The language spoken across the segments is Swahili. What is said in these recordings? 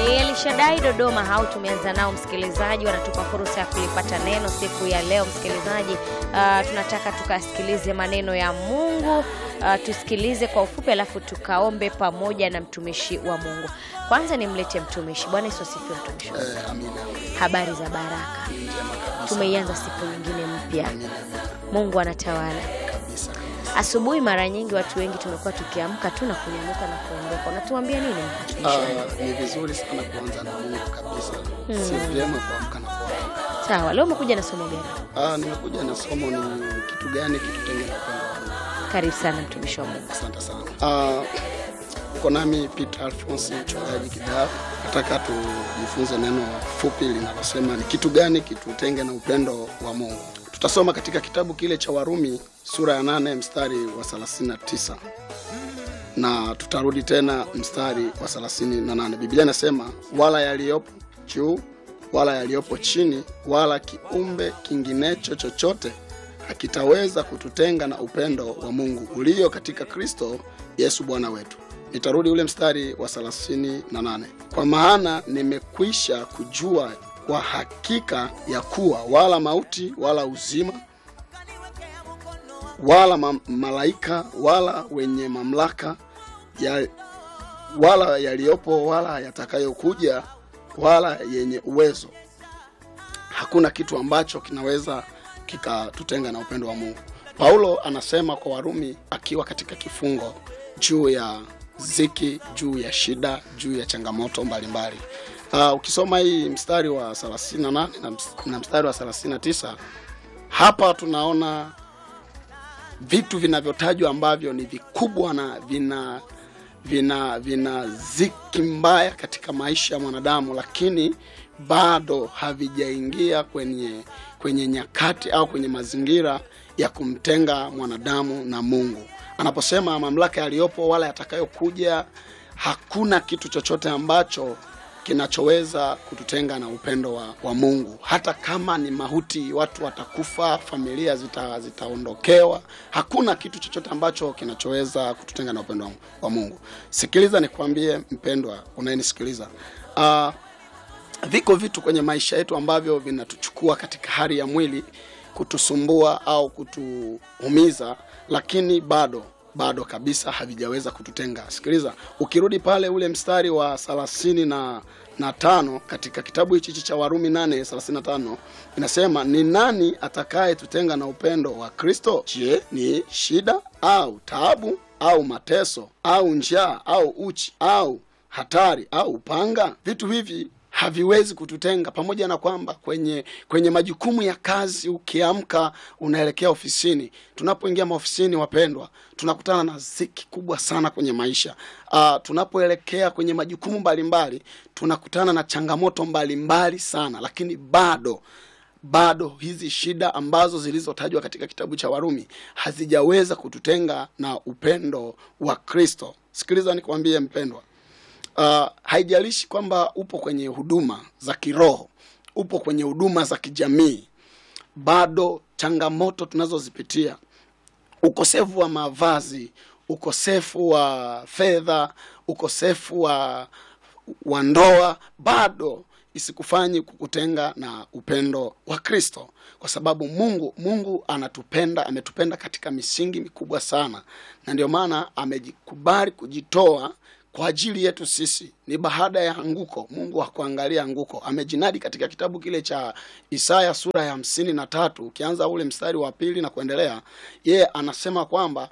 Ni Elishadai Dodoma hao tumeanza nao msikilizaji, wanatupa fursa ya kulipata neno siku ya leo msikilizaji. Uh, tunataka tukasikilize maneno ya Mungu uh, tusikilize kwa ufupi, alafu tukaombe pamoja na mtumishi wa Mungu. Kwanza nimlete mtumishi. Bwana Yesu asifiwe. Mtumishi wa Mungu, Eh, amina. habari za baraka. Njema kabisa. Tumeianza siku nyingine mpya, Amina, Mungu anatawala. kabisa kabisa. Asubuhi mara nyingi watu wengi tumekuwa tukiamka tu na kunyamuka na kuondoka. Unatuambia nini mtumishi? Ah, ni vizuri sana kuanza na Mungu kabisa. Si vyema kuamka na kuondoka. Sawa, leo umekuja na somo gani? Ah, nimekuja na somo ni kitu gani kitutenge na upendo wa Mungu. Karibu sana mtumishi wa Mungu. Asante sana. Ah, uko nami Peter Alphonse mchungaji Kidao. Nataka tujifunze neno fupi linalosema ni kitu gani kitutenge na upendo wa Mungu. Tutasoma katika kitabu kile cha Warumi sura ya nane mstari wa 39 na tutarudi tena mstari wa 38. Biblia inasema wala yaliyopo juu wala yaliyopo chini wala kiumbe kinginecho chochote hakitaweza kututenga na upendo wa Mungu ulio katika Kristo Yesu Bwana wetu. Nitarudi ule mstari wa 38. Kwa maana nimekwisha kujua kwa hakika ya kuwa wala mauti wala uzima wala ma malaika wala wenye mamlaka ya, wala yaliyopo wala yatakayokuja wala yenye uwezo hakuna kitu ambacho kinaweza kikatutenga na upendo wa Mungu. Paulo anasema kwa Warumi akiwa katika kifungo juu ya ziki, juu ya shida, juu ya changamoto mbalimbali. Uh, ukisoma hii mstari wa 38 na ms- na mstari wa 39 hapa tunaona vitu vinavyotajwa ambavyo ni vikubwa na vina vina vina ziki mbaya katika maisha ya mwanadamu, lakini bado havijaingia kwenye kwenye nyakati au kwenye mazingira ya kumtenga mwanadamu na Mungu. Anaposema mamlaka yaliyopo wala yatakayokuja, hakuna kitu chochote ambacho kinachoweza kututenga na upendo wa, wa Mungu. Hata kama ni mauti, watu watakufa, familia zita, zitaondokewa, hakuna kitu chochote ambacho kinachoweza kututenga na upendo wa, wa Mungu. Sikiliza nikwambie, mpendwa unayenisikiliza, uh, viko vitu kwenye maisha yetu ambavyo vinatuchukua katika hali ya mwili kutusumbua au kutuumiza, lakini bado bado kabisa havijaweza kututenga. Sikiliza, ukirudi pale ule mstari wa thelathini na na tano katika kitabu hichi cha Warumi 8:35 inasema, ni nani atakaye tutenga na upendo wa Kristo? Je, ni shida au taabu au mateso au njaa au uchi au hatari au upanga? Vitu hivi haviwezi kututenga, pamoja na kwamba kwenye kwenye majukumu ya kazi, ukiamka unaelekea ofisini. Tunapoingia maofisini, wapendwa, tunakutana na ziki kubwa sana kwenye maisha. Uh, tunapoelekea kwenye majukumu mbalimbali, tunakutana na changamoto mbalimbali sana, lakini bado bado hizi shida ambazo zilizotajwa katika kitabu cha Warumi hazijaweza kututenga na upendo wa Kristo. Sikiliza nikwambie mpendwa, uh, haijalishi kwamba upo kwenye huduma za kiroho, upo kwenye huduma za kijamii, bado changamoto tunazozipitia, ukosefu wa mavazi, ukosefu wa fedha, ukosefu wa, wa ndoa, bado isikufanyi kukutenga na upendo wa Kristo, kwa sababu Mungu Mungu anatupenda, ametupenda katika misingi mikubwa sana, na ndio maana amejikubali kujitoa kwa ajili yetu sisi. Ni baada ya anguko, Mungu hakuangalia anguko, amejinadi katika kitabu kile cha Isaya sura ya hamsini na tatu ukianza ule mstari wa pili na kuendelea, yeye anasema kwamba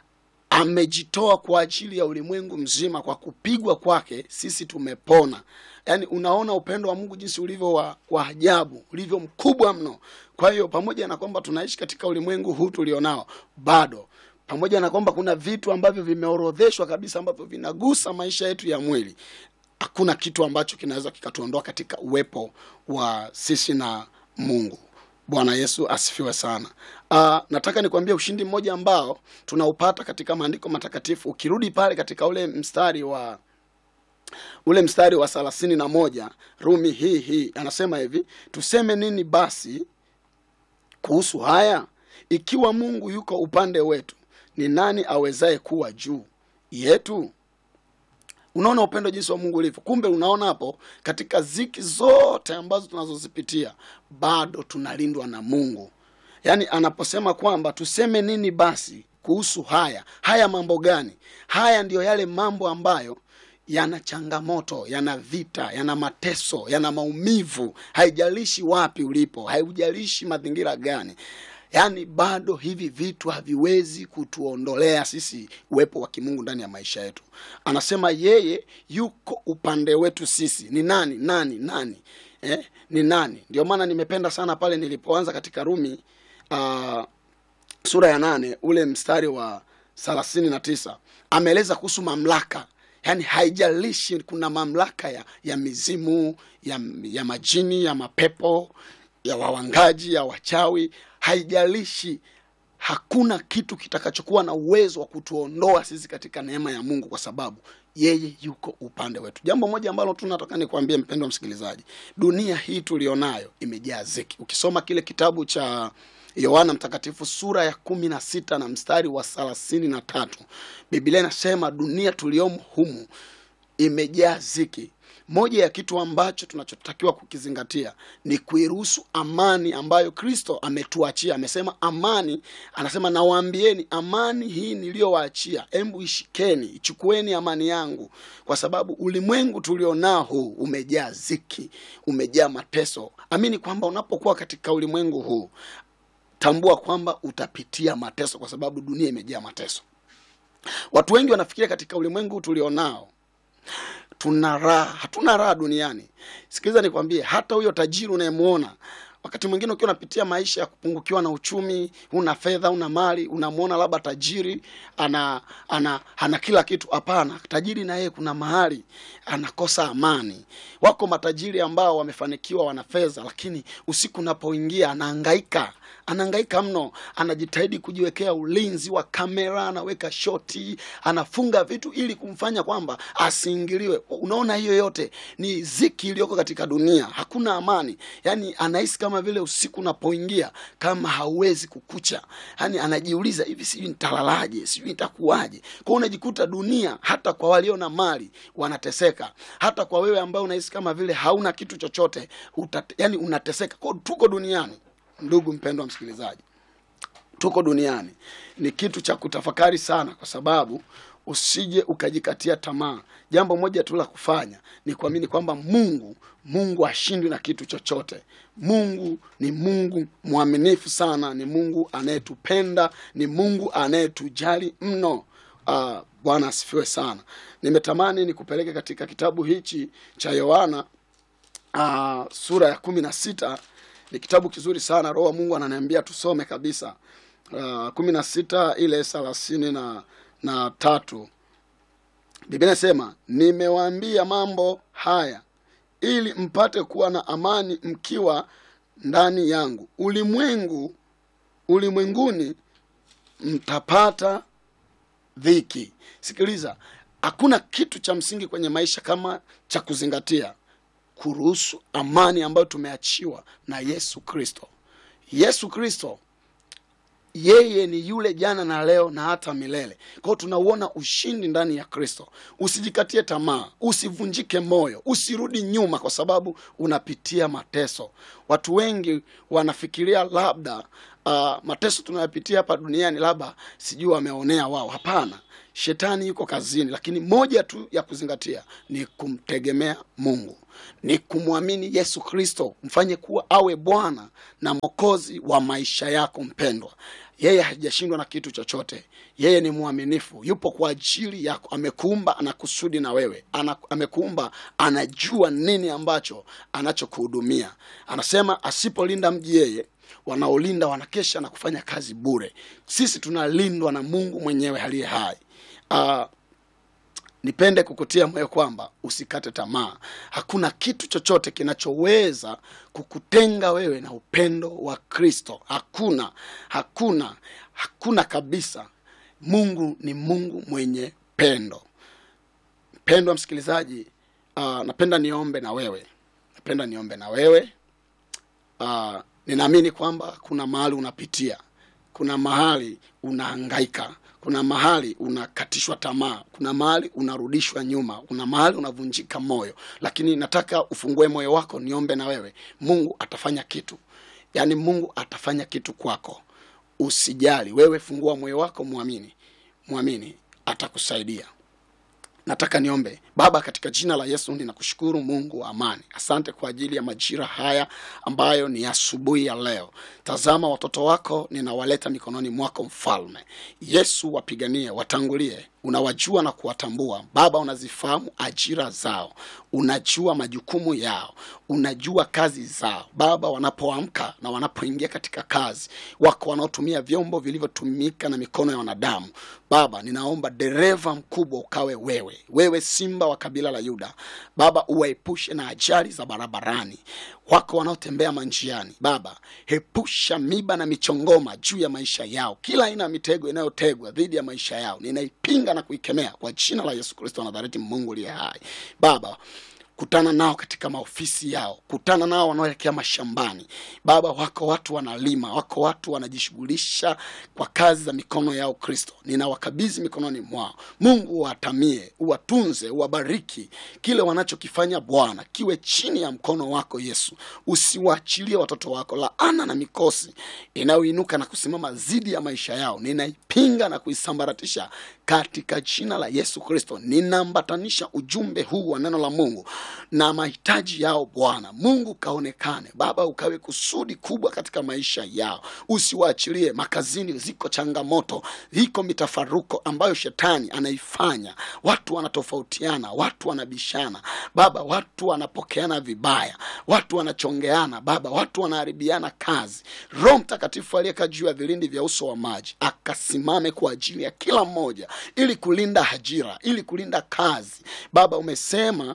amejitoa kwa ajili ya ulimwengu mzima, kwa kupigwa kwake sisi tumepona. Yaani, unaona upendo wa Mungu jinsi ulivyo wa, wa ajabu, ulivyo mkubwa mno. Kwa hiyo pamoja na kwamba tunaishi katika ulimwengu huu tulionao, bado pamoja na kwamba kuna vitu ambavyo vimeorodheshwa kabisa ambavyo vinagusa maisha yetu ya mwili, hakuna kitu ambacho kinaweza kikatuondoa katika uwepo wa sisi na Mungu. Bwana Yesu asifiwe sana. Uh, nataka nikwambie ushindi mmoja ambao tunaupata katika maandiko matakatifu. Ukirudi pale katika ule mstari wa ule mstari wa thelathini na moja Rumi hii hii anasema hivi, tuseme nini basi kuhusu haya? Ikiwa Mungu yuko upande wetu, ni nani awezaye kuwa juu yetu? unaona upendo jinsi wa mungu ulivyo kumbe unaona hapo katika ziki zote ambazo tunazozipitia bado tunalindwa na mungu yaani anaposema kwamba tuseme nini basi kuhusu haya haya mambo gani haya ndiyo yale mambo ambayo yana changamoto yana vita yana mateso yana maumivu haijalishi wapi ulipo haijalishi mazingira gani yaani bado hivi vitu haviwezi kutuondolea sisi uwepo wa kimungu ndani ya maisha yetu anasema yeye yuko upande wetu sisi ni nani nani nani eh? ni nani ndio maana nimependa sana pale nilipoanza katika rumi uh, sura ya nane ule mstari wa thelathini na tisa ameeleza kuhusu mamlaka yaani haijalishi kuna mamlaka ya, ya mizimu ya, ya majini ya mapepo ya wawangaji ya wachawi haijalishi hakuna kitu kitakachokuwa na uwezo wa kutuondoa sisi katika neema ya mungu kwa sababu yeye yuko upande wetu jambo moja ambalo tu nataka nikwambie mpendo wa msikilizaji dunia hii tulionayo imejaa ziki ukisoma kile kitabu cha yohana mtakatifu sura ya kumi na sita na mstari wa thelathini na tatu biblia inasema dunia tuliomo humu imejaa ziki moja ya kitu ambacho tunachotakiwa kukizingatia ni kuiruhusu amani ambayo kristo ametuachia amesema amani anasema nawaambieni amani hii niliyowaachia embu ishikeni ichukueni amani yangu kwa sababu ulimwengu tulionao huu umejaa ziki umejaa mateso amini kwamba unapokuwa katika ulimwengu huu tambua kwamba utapitia mateso kwa sababu dunia imejaa mateso watu wengi wanafikiria katika ulimwengu tulionao tuna raha hatuna raha duniani sikiliza nikwambie hata huyo tajiri unayemwona wakati mwingine ukiwa unapitia maisha ya kupungukiwa na uchumi una fedha una mali unamwona labda tajiri ana ana ana kila kitu hapana tajiri na yeye kuna mahali anakosa amani wako matajiri ambao wamefanikiwa wana fedha lakini usiku unapoingia anahangaika anahangaika mno anajitahidi kujiwekea ulinzi wa kamera anaweka shoti anafunga vitu ili kumfanya kwamba asiingiliwe unaona hiyo yote ni ziki iliyoko katika dunia hakuna amani yaani anahisi kama vile usiku unapoingia kama hauwezi kukucha yaani anajiuliza hivi sijui nitalalaje sijui nitakuwaje kwao unajikuta dunia hata kwa walio na mali wanateseka hata kwa wewe ambaye unahisi kama vile hauna kitu chochote utate, yani unateseka kwao tuko duniani ndugu mpendwa msikilizaji tuko duniani ni kitu cha kutafakari sana kwa sababu usije ukajikatia tamaa jambo moja tu la kufanya ni kuamini kwamba mungu mungu ashindwi na kitu chochote mungu ni mungu mwaminifu sana ni mungu anayetupenda ni mungu anayetujali mno uh, bwana asifiwe sana nimetamani nikupeleke katika kitabu hichi cha yohana uh, sura ya kumi na sita ni kitabu kizuri sana roho wa mungu ananiambia tusome kabisa uh, kumi na sita ile thelathini na, na tatu biblia inasema nimewaambia mambo haya ili mpate kuwa na amani mkiwa ndani yangu ulimwengu ulimwenguni mtapata dhiki sikiliza hakuna kitu cha msingi kwenye maisha kama cha kuzingatia kuruhusu amani ambayo tumeachiwa na yesu kristo yesu kristo yeye ni yule jana na leo na hata milele kwao tunauona ushindi ndani ya kristo usijikatie tamaa usivunjike moyo usirudi nyuma kwa sababu unapitia mateso watu wengi wanafikiria labda uh, mateso tunayopitia hapa duniani labda sijui wameonea wao hapana shetani yuko kazini lakini moja tu ya kuzingatia ni kumtegemea mungu ni kumwamini yesu kristo mfanye kuwa awe bwana na mwokozi wa maisha yako mpendwa yeye hajashindwa na kitu chochote yeye ni mwaminifu yupo kwa ajili yako amekuumba ana kusudi na wewe ana, amekuumba anajua nini ambacho anachokuhudumia anasema asipolinda mji yeye wanaolinda wanakesha na kufanya kazi bure sisi tunalindwa na mungu mwenyewe aliye hai uh, nipende kukutia moyo kwamba usikate tamaa hakuna kitu chochote kinachoweza kukutenga wewe na upendo wa kristo hakuna hakuna hakuna kabisa mungu ni mungu mwenye pendo mpendwa msikilizaji uh, napenda niombe na wewe napenda niombe na wewe uh, ninaamini kwamba kuna mahali unapitia kuna mahali unahangaika kuna mahali unakatishwa tamaa, kuna mahali unarudishwa nyuma, kuna mahali unavunjika moyo, lakini nataka ufungue moyo wako, niombe na wewe. Mungu atafanya kitu, yaani Mungu atafanya kitu kwako. Usijali wewe, fungua moyo wako, mwamini, mwamini, atakusaidia. Nataka niombe. Baba, katika jina la Yesu ninakushukuru Mungu wa amani, asante kwa ajili ya majira haya ambayo ni asubuhi ya leo. Tazama watoto wako ninawaleta mikononi mwako, Mfalme Yesu, wapiganie, watangulie. Unawajua na kuwatambua Baba, unazifahamu ajira zao, unajua majukumu yao, unajua kazi zao Baba, wanapoamka na wanapoingia katika kazi. Wako wanaotumia vyombo vilivyotumika na mikono ya wanadamu. Baba, ninaomba dereva mkubwa ukawe wewe, wewe simba wa kabila la Yuda. Baba, uwaepushe na ajali za barabarani. Wako wanaotembea manjiani, Baba, hepusha miba na michongoma juu ya maisha yao. Kila aina ya mitego inayotegwa dhidi ya maisha yao ninaipinga na kuikemea kwa jina la Yesu Kristo wa Nazareti, Mungu aliye hai. Baba, kutana nao katika maofisi yao, kutana nao wanaoelekea mashambani. Baba, wako watu wanalima, wako watu wanajishughulisha kwa kazi za mikono yao. Kristo, ninawakabidhi mikononi mwao. Mungu uwatamie, uwatunze, uwabariki. Kile wanachokifanya Bwana kiwe chini ya mkono wako Yesu. Usiwaachilie watoto wako. Laana na mikosi inayoinuka na kusimama dhidi ya maisha yao ninaipinga na kuisambaratisha katika jina la Yesu Kristo. Ninaambatanisha ujumbe huu wa neno la Mungu na mahitaji yao. Bwana Mungu kaonekane, Baba, ukawe kusudi kubwa katika maisha yao. Usiwaachilie makazini, ziko changamoto, iko mitafaruko ambayo shetani anaifanya. Watu wanatofautiana, watu wanabishana, Baba, watu wanapokeana vibaya, watu wanachongeana, Baba, watu wanaharibiana kazi. Roho Mtakatifu aliyekaa juu ya vilindi vya uso wa maji akasimame kwa ajili ya kila mmoja, ili kulinda ajira, ili kulinda kazi. Baba, umesema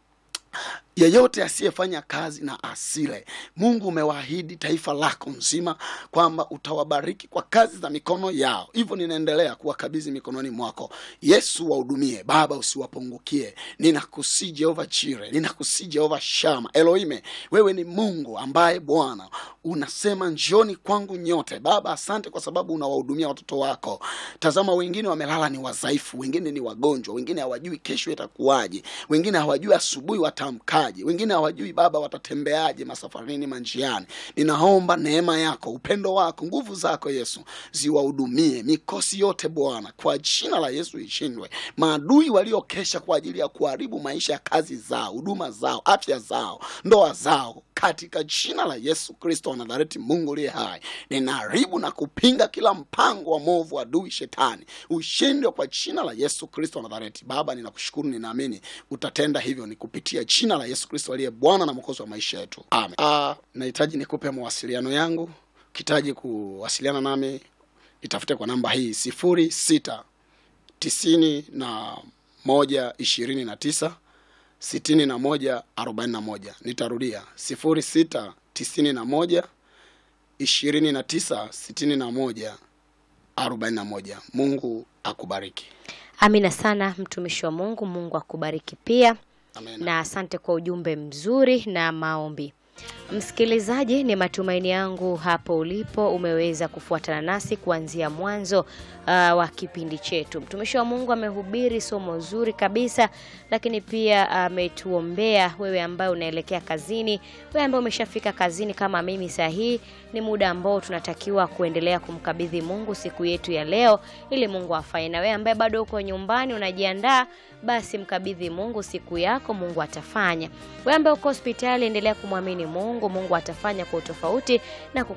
yeyote asiyefanya kazi na asile. Mungu umewaahidi taifa lako nzima kwamba utawabariki kwa kazi za mikono yao, hivyo ninaendelea kuwakabidhi mikononi mwako Yesu. Wahudumie Baba, usiwapungukie. Ninakusii Jehova Chire, ninakusii Jehova Shama Elohime, wewe ni Mungu ambaye Bwana unasema njoni kwangu nyote. Baba, asante kwa sababu unawahudumia watoto wako. Tazama, wengine wamelala, ni wadhaifu, wengine ni wagonjwa, wengine hawajui kesho itakuwaje, wengine hawajui asubuhi watamkaje wengine hawajui Baba watatembeaje masafarini manjiani. Ninaomba neema yako, upendo wako, nguvu zako Yesu ziwahudumie mikosi yote Bwana, kwa jina la Yesu ishindwe. Maadui waliokesha kwa ajili ya kuharibu maisha ya kazi zao, huduma zao, afya zao, ndoa zao katika jina la Yesu Kristo wa Nazareti, Mungu liye hai, ninaharibu na kupinga kila mpango wa mwovu adui shetani, ushindwe kwa jina la Yesu Kristo wa Nazareti. Baba, ninakushukuru, ninaamini utatenda hivyo, ni kupitia jina la Yesu Kristo aliye Bwana na Mwokozi wa maisha yetu, amen. Ah, nahitaji nikupe mawasiliano yangu. Ukihitaji kuwasiliana nami, itafute kwa namba hii sifuri sita tisini na moja ishirini na tisa sitini na moja arobaini na moja. Nitarudia sifuri sita tisini na moja ishirini na tisa sitini na moja arobaini na moja. Mungu akubariki. Amina sana mtumishi wa Mungu. Mungu akubariki pia Amen. na asante kwa ujumbe mzuri na maombi. Msikilizaji, ni matumaini yangu hapo ulipo umeweza kufuatana nasi kuanzia mwanzo uh, wa kipindi chetu. Mtumishi wa Mungu amehubiri somo zuri kabisa, lakini pia ametuombea wewe ambaye unaelekea kazini, wewe ambaye umeshafika kazini kama mimi. Saa hii ni muda ambao tunatakiwa kuendelea kumkabidhi Mungu siku yetu ya leo, ili Mungu afanye. Na wewe ambaye bado uko nyumbani unajiandaa, basi mkabidhi Mungu siku yako, Mungu atafanya. Wewe ambaye uko hospitali, endelea kumwamini Mungu, Mungu atafanya kwa utofauti na kuku